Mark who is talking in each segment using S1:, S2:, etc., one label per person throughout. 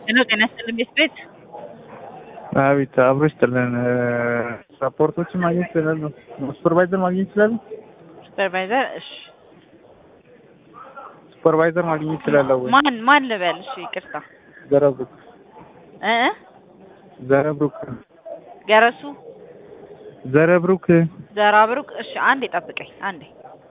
S1: ሄሎ ጤና ይስጥልኝ ቤት ቤት
S2: አቤት አብሮ ይስጥልን። ሰፖርቶችን ማግኘት ይችላሉ? ሱፐርቫይዘር ማግኘት ይችላሉ?
S1: ሱፐርቫይዘር እሺ
S2: ሱፐርቫይዘር ማግኘት ይችላለሁ ወይ?
S1: ማን ማን ልበል እሺ ይቅርታ
S2: ዘረብሩክ
S1: እ እ
S2: ዘረብሩክ
S1: ገረሱ
S2: ዘረብሩክ
S1: ዘራብሩክ እሺ አንዴ ጠብቀኝ አንዴ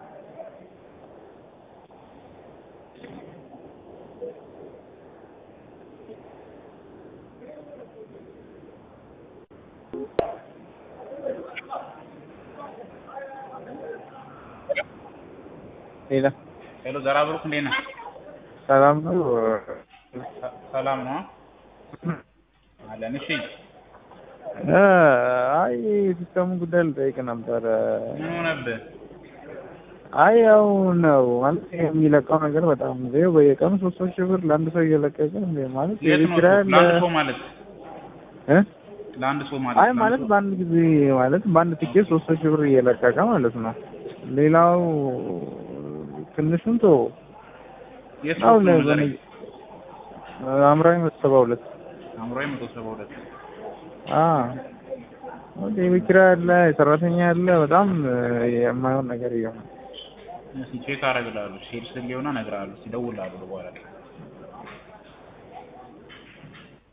S2: ሌላ
S3: ሄሎ ዘራ ብሩክ እንዴት ነህ?
S2: ሰላም ነው?
S3: ሰ- ሰላም ነው አለን። እሺ
S2: እ አይ ሲስተሙ ጉዳይ ልጠይቅ ነበረ።
S3: ምን ሆነብህ?
S2: አይ ያው ነው ማለት የሚለቀው ነገር በጣም ይኸው በየቀኑ ሶስት ሶስት ሺህ ብር ለአንድ ሰው እየለቀቀ እንደ ማለት
S3: የት ነው?
S2: የቤት ኪራይ አለ
S3: ለአንድ ሰው ማለት
S2: እ
S3: ለአንድ ሰው ማለት
S2: አይ
S3: ለአንድ
S2: ማለት
S3: ሰው?
S2: በአንድ ጊዜ ማለት በአንድ ትኬት ሶስት ሺህ ብር እየለቀቀ ማለት ነው። ሌላው ትንሹን ቶ
S3: የት
S2: አው
S3: ነው ንገረኝ።
S2: አምራዊ መሰባ ሁለት
S3: አእምሮዬ መቶ ሰባ ሁለት
S2: አ ወደ የቤት ኪራይ አለ የሰራተኛ አለ በጣም የማይሆን ነገር እየሆነ
S3: እስኪ ቼክ አደርግልሃለሁ። ሴልስ ሊሆን እነግርሃለሁ። ሲደውልልሃለሁ በኋላ